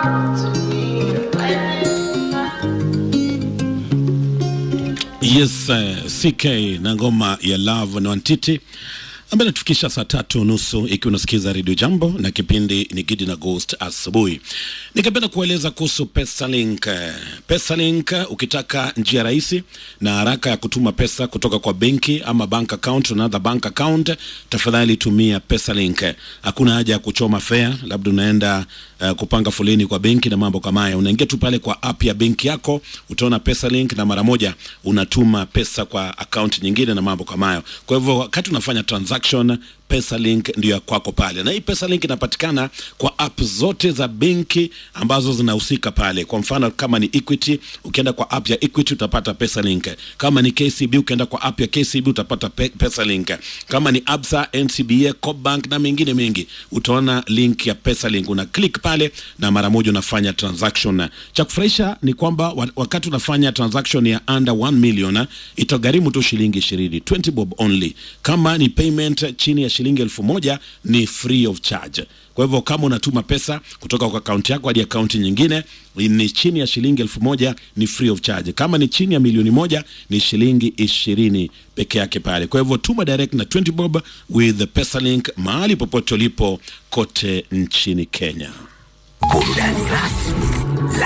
Yes, uh, CK na ngoma ya Love na Wantiti ambaye natufikisha saa tatu nusu ikiwa unasikiza redio Jambo na kipindi ni Gidi na Ghost asubuhi. Ningependa kueleza kuhusu Pesalink. Pesalink, ukitaka njia rahisi na haraka ya kutuma pesa kutoka kwa benki ama bank account to another bank account, tafadhali tumia Pesalink. Hakuna haja ya kuchoma fare, labda unaenda uh, kupanga foleni kwa benki na mambo kama haya. Unaingia tu pale kwa app ya benki yako, utaona Pesalink na mara moja unatuma pesa kwa account nyingine na mambo kama hayo. Kwa hivyo wakati unafanya transaction Pesalink ndio ya kwako pale, na hii Pesalink inapatikana kwa app zote za benki ambazo zinahusika pale. Kwa mfano kama ni Equity, ukienda kwa app ya Equity utapata Pesalink. Kama ni KCB, ukienda kwa app ya KCB utapata pe Pesalink. Kama ni Absa, NCBA, Cobank na mengine mengi, utaona link ya Pesalink, una click pale na mara moja unafanya transaction. Cha kufurahisha ni kwamba wa- wakati unafanya transaction ya under 1 million itagharimu tu shilingi 20, 20 bob only. Kama ni payment chini ya shilingi elfu moja ni free of charge. Kwa hivyo kama unatuma pesa kutoka kwa akaunti yako hadi akaunti nyingine ni chini ya shilingi elfu moja ni free of charge. Kama ni chini ya milioni moja ni shilingi ishirini peke yake pale. Kwa hivyo tuma direct na 20 bob with the Pesalink mahali popote ulipo kote nchini Kenya. Burudani rasmi